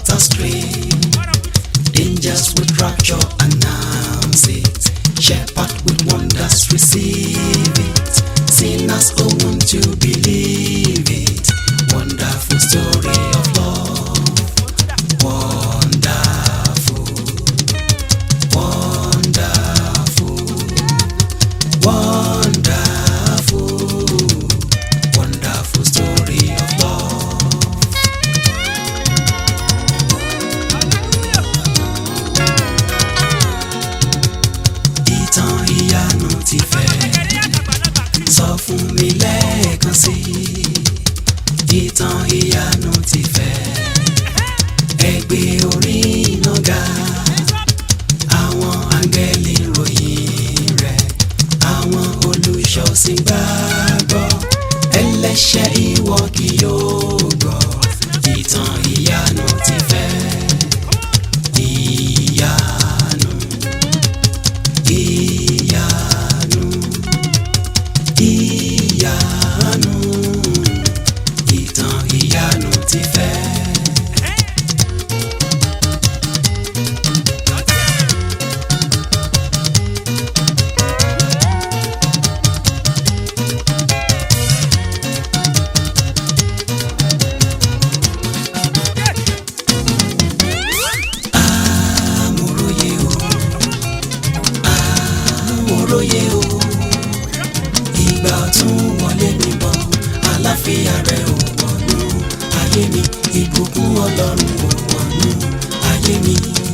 slaughter scream. Angels with rapture announce it. Shepherd with wonders receive it. Sinners who want to believe it. Wonderful story of love. Wonderful. Wonderful. Wonderful. Wonderful story of love. Ìtàn ìyanu ti fẹ́ sọ fún mi lẹ́ẹ̀kan sí i. Ìtàn ìyanu ti fẹ́ ẹgbẹ́ orí iná ga. Àwọn áńgẹ́lì ròyìn rẹ̀, àwọn olùṣọ́sìn gbàgbọ́. Ẹlẹ́ṣẹ̀ ìwọ kì yóò gbọ́. Ìtàn ìyanu ti fẹ́ ìyanu ìyanu ìyanu ìtàn ìyanu ti fẹ́. amòróye o amòróye o ìgbà ọ̀tún wọlé mi bọ̀ àlàáfíà rẹ̀ ò wọ̀nú ayé mi ìbùkún ọlọ́run ò wọ̀nú ayé mi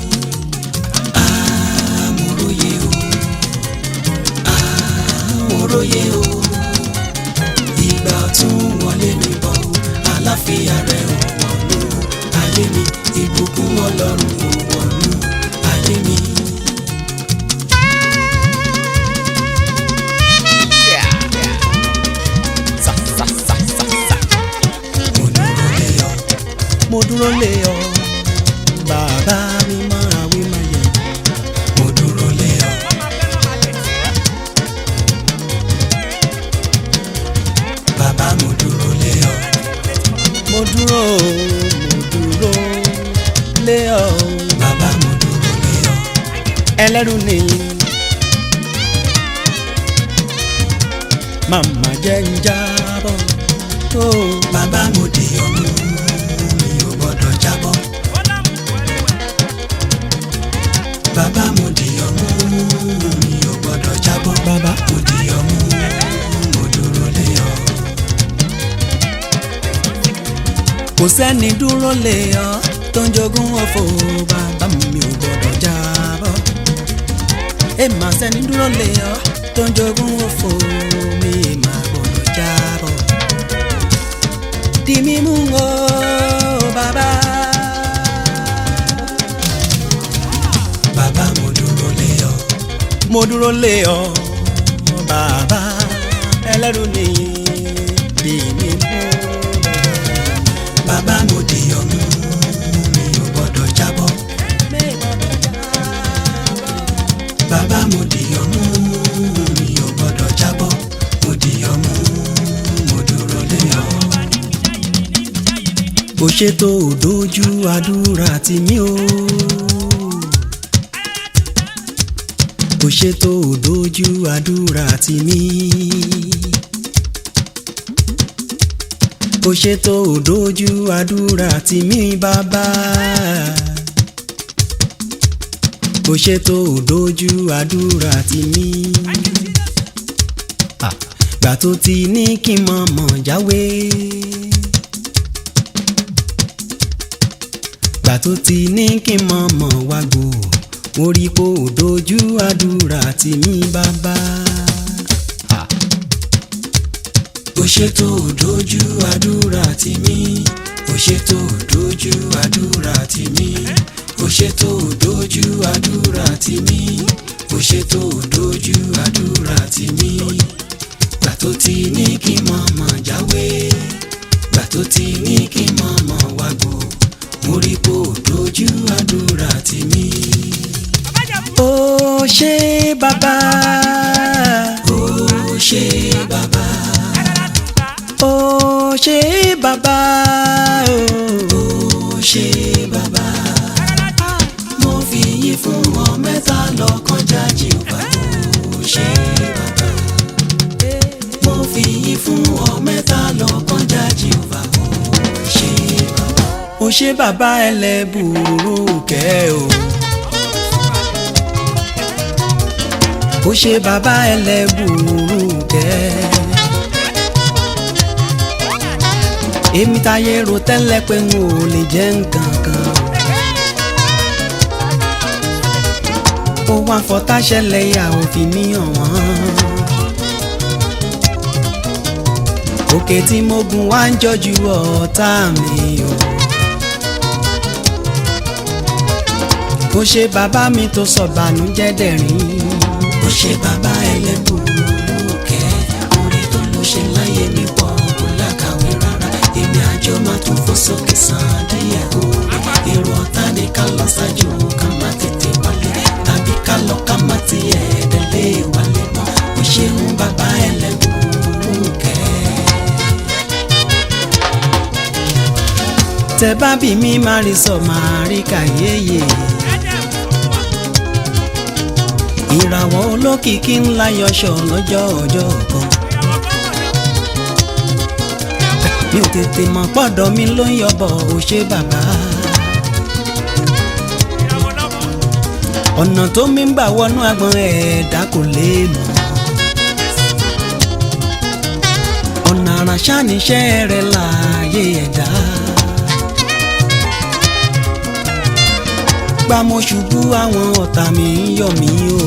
amòróye o amòróye o ìgbà ọ̀tún wọlé mi bọ̀ àlàáfíà rẹ̀ ò wọ̀nú ayé mi ìbùkún ọlọ́run ò wọ̀nú ayé mi. mo dúró lé ọ mo dúró lé ọ bàbá mi máa wí máa yẹ mo dúró lé ọ bàbá mo dúró lé ọ mo dúró mo dúró lé ọ bàbá mo dúró lé ọ ẹlẹ́rù nìyí màmá jẹ́ ń jábọ̀ tó bàbá mo di ọmú mi ò gbọ́dọ̀ jábọ̀ bàbá mo di ọmú mi ò gbọ́dọ̀ jábọ̀ bàbá mo di ọmú mo dúró lé ọ. kò sẹ́ni dúró lé ọ tó ń jogún ọ̀fọ̀ bàbá mi ò gbọ́dọ̀ jábọ̀ èèmà sẹ́ni dúró lé ọ tó ń jogún ọ̀fọ̀ mi èèmà gbọ́dọ̀ jábọ̀ di mímú o bàbá. bàbá mo dúró lé ọ. mo dúró lé ọ bàbá ẹlẹ́rù nìyí di mímú. bàbá mo di ọmú mi ò gbọ́dọ̀ jábọ́. bàbá mo di ọmú mi ò gbọ́dọ̀ jábọ́. mo di ọmú mo dúró lé ọ kò ṣètò òdójú àdúrà tì mí o. kò ṣètò òdójú àdúrà tì mí. kò ṣètò òdójú àdúrà tì mí bàbá. kò ṣètò òdójú àdúrà tì mí. Ah, gbà tó ti ní kí n mọ̀ mọ̀ jáwé. gbà tó ti ní kí n mọ̀ mọ̀ wá gbò mo rí kó o dojú àdúrà tì mí bàbá. ó ṣètò dojú àdúrà tì mí ó ṣètò dojú àdúrà tì mí ó ṣètò dojú àdúrà tì mí ó ṣètò dojú àdúrà tì mí gbà tó ti ní kí n mọ̀ mọ̀ jáwé gbà tó ti ní kí n mọ̀ mọ̀ wá gbò mo rí kó o dojú àdúrà tì mí. ó ṣé bàbá. ó ṣé bàbá. ó ṣé bàbá. ó ṣé bàbá mo fi yín fún ọ mẹ́ta lọ́kàn jájì wá ó ṣe bàbá mo fi yín fún ọ mẹ́ta lọ́kàn jájì wá ó ṣe bàbá. ó ṣe bàbá ẹlẹ́bùrú kẹ́ o. ó ṣe bàbá ẹlẹ́bùrú kẹ́. èmi táyé ro tẹ́lẹ̀ pé n ò lè jẹ́ nǹkan kan. ó wá fọtá ṣẹlẹ̀ yà òfin mi hàn wọ́n. òkè tí mo gùn wá ń jọjú ọ̀tá mi o. ó ṣe bàbá mi tó sọ bànújẹ́ dẹ̀rín. ó ṣe bàbá ẹlẹ́bùrú kẹ́ orí tó ló ṣe láyé mi pọ̀ kó lákàwé rárá èmi àjọ máa tún fò sókè sàn díẹ̀ o. èrò ọ̀tá ni ká lọ ṣáájú ká má tètè wálé tàbí ká lọ ká má tiẹ̀ délé wálé mọ́ ó ṣeun bàbá ẹlẹ́bùrú kẹ́. tẹ bá bí mi máa rí sọ máa rí kàyéyé. ìràwọ̀ olókìkí ńlá yọṣọ lọ́jọ́ ọjọ́ kan. mi ò tètè mọ̀ pọ́dọ̀ mi ló ń yọbọ̀ ò ṣe bàbá. ọ̀nà tó mi ń gbà wọnú agbọ̀n ẹ̀ẹ́dá kò lè mọ̀. ọ̀nà àràṣà níṣẹ́ rẹ̀ láàyè ẹ̀dá. gbà mo ṣubú àwọn ọ̀tá mi ń yọ̀ mí o.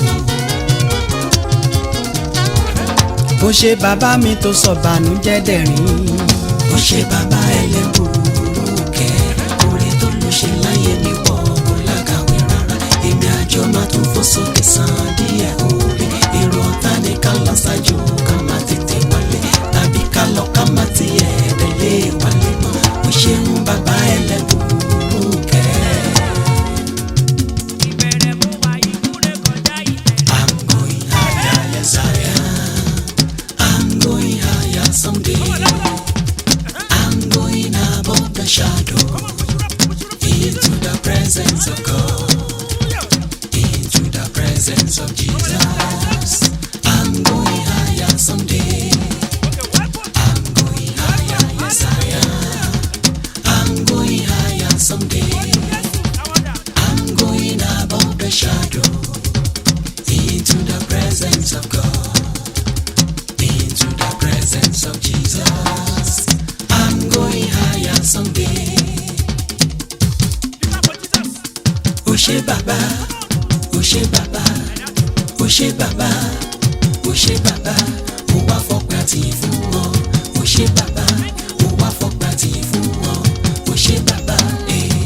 ó ṣe bàbá mi tó sọ bànújẹ́ dẹ̀rín. ó ṣe bàbá ẹlẹ́bùrú kẹ́ orí tó ló ṣe láyé mi pọ̀ kó lákàwé rárá èmi àjọ máa tún fò sókè sàn díẹ̀ orí èrò ọ̀tá ni ká lọ ṣáájú ká má tètè wálé tàbí ká lọ ká má tiẹ̀ délé wálé mọ́ ó ṣeun bàbá ẹlẹ́bùrú kẹ́. I'm going higher, yes I am. I'm going higher someday. I'm going above the shadow into the presence of God, into the presence of Jesus. I'm going higher someday. I'm going higher, yes I am. I'm going higher someday. I'm going above the shadow into the presence of God, into the presence of Jesus. I'm going higher someday. Ó ṣé bàbá, ó ṣé bàbá, ó ṣé bàbá, ó ṣé bàbá, mo wá fọpẹ́ àtìyìn fún wọn. Ó ṣé bàbá, mo wá fọpẹ́ àtìyìn fún wọn. Ó ṣé bàbá, eh.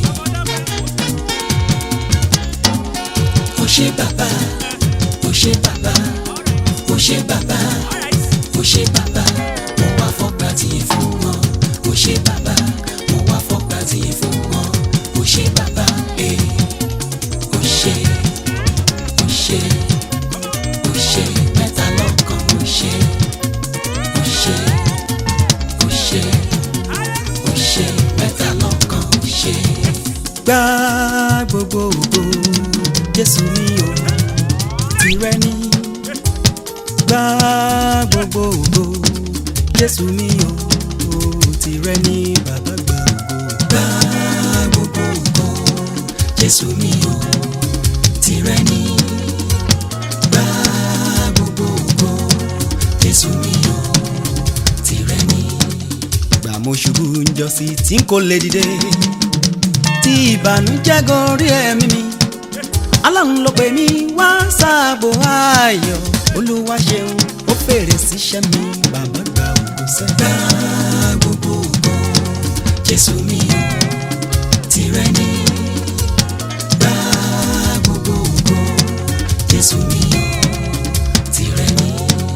Ó ṣé bàbá, ó ṣé bàbá, ó ṣé bàbá, ó ṣé bàbá, mo wá fọpẹ́ àtìyìn fún wọn. Ó ṣé bàbá, mo wá fọpẹ́ àtìyìn fún wọn. Ó ṣé bàbá, eh. Ó ṣé, ó ṣé, ó ṣé, mẹ́ta lọ́kan, ó ṣé, ó ṣé, ó ṣé, ó ṣé, mẹ́ta lọ́kan, ó ṣé. Gbá gbogbo ògo Jésù mi ò tìrẹ ní. Gbá gbogbo ògo Jésù mi ò tìrẹ ní bàbá gbà ògo. Gbá gbogbo ògo Jésù mi ò tìrẹ ní. Gbá gbogbo ògo Jésù mi ò tìrẹ ní. Gbà mo ṣubú njọ́sí tí n kò lè dìde tí ìbànújẹ́ gorí ẹ̀mí mi aláhùn ló pè mí wá sáàbò ayọ̀ olúwa ṣeun ó fèrè síṣẹ́ mi bàbá gba ògo sẹ́. gba gbogbo ògo jésù mi ò tìrẹ ní. gba gbogbo ògo jésù mi ò tìrẹ ní.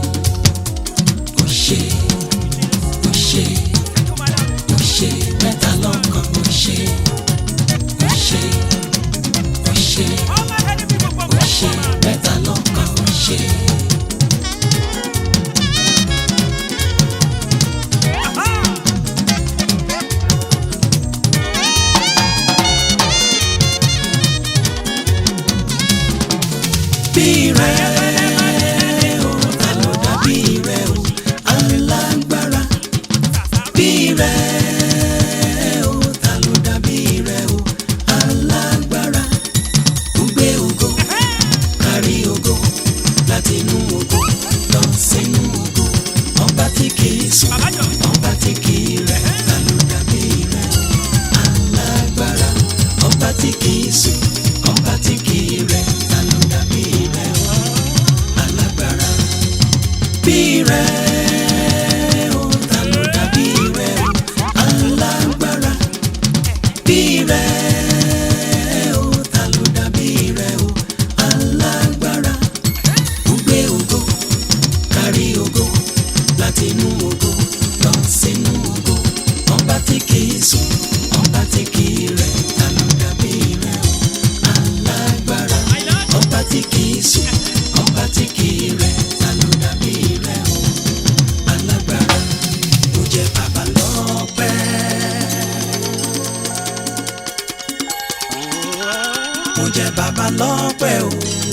ó ṣe ó ṣe ó ṣe mẹ́ta lọ́kan ó ṣe ó ṣe ó ṣe ó ṣe mẹ́ta lọ́kan ó ṣe. bí rẹ o ta ló dàbí rẹ o alágbára bí rẹ o ta ló dàbí rẹ o alágbára gbé ògo kárí ògo láti inú ògo lọ sínú ògo ọba tí kìí sùn ọba tí kìí rẹ̀ ta ló dàbí rẹ̀ alágbára ọba tí kìí sùn ọba tí kìí rẹ̀ ta ló dàbí rẹ̀ alágbára bí rẹ̀ o ta ló dàbí rẹ̀ alágbára bí rẹ̀ o ta ló dàbí rẹ̀ o alágbára gbé ògo kárí ògo láti inú ògo lọ sínú ògo ọba tí kìí sùn ọba tí kìí rẹ̀ ta ló dàbí rẹ̀ o alágbára ọba tí kìí sùn ọba tí kìí rẹ̀ ta ló dàbí rẹ̀ o alágbára ó jẹ́ bàbá lọ́pẹ́. mo jẹ bàbá lọ́pẹ́ o.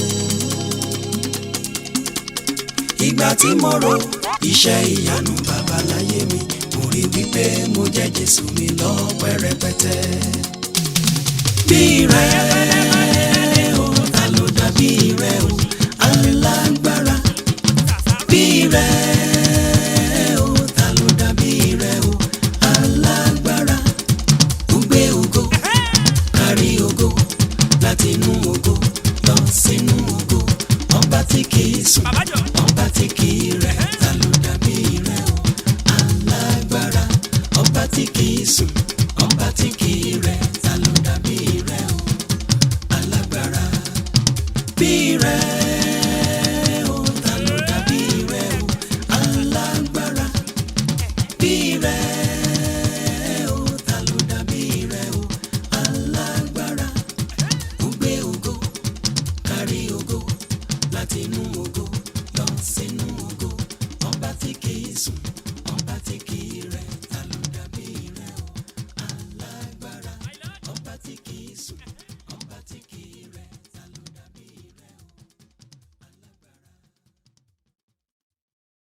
ìgbà tí mo ro iṣẹ́ ìyanu bàbá láyé mi mo rí wípé mo jẹ Jésù mi lọ́pẹ́ rẹpẹtẹ. bí rẹ o ta ló dàbí rẹ o alágbára. bí rẹ o ta ló dàbí rẹ o alágbára. ó gbé ògo kárí ògo láti inú ògo lọ sínú ògo ọba tí kìí sùn ọba tí kìí rẹ̀ ta ló dàbí rẹ̀ o alágbára ọba tí kìí sùn ọba tí kìí rẹ̀ ta ló dàbí rẹ̀ o alágbára bí rẹ̀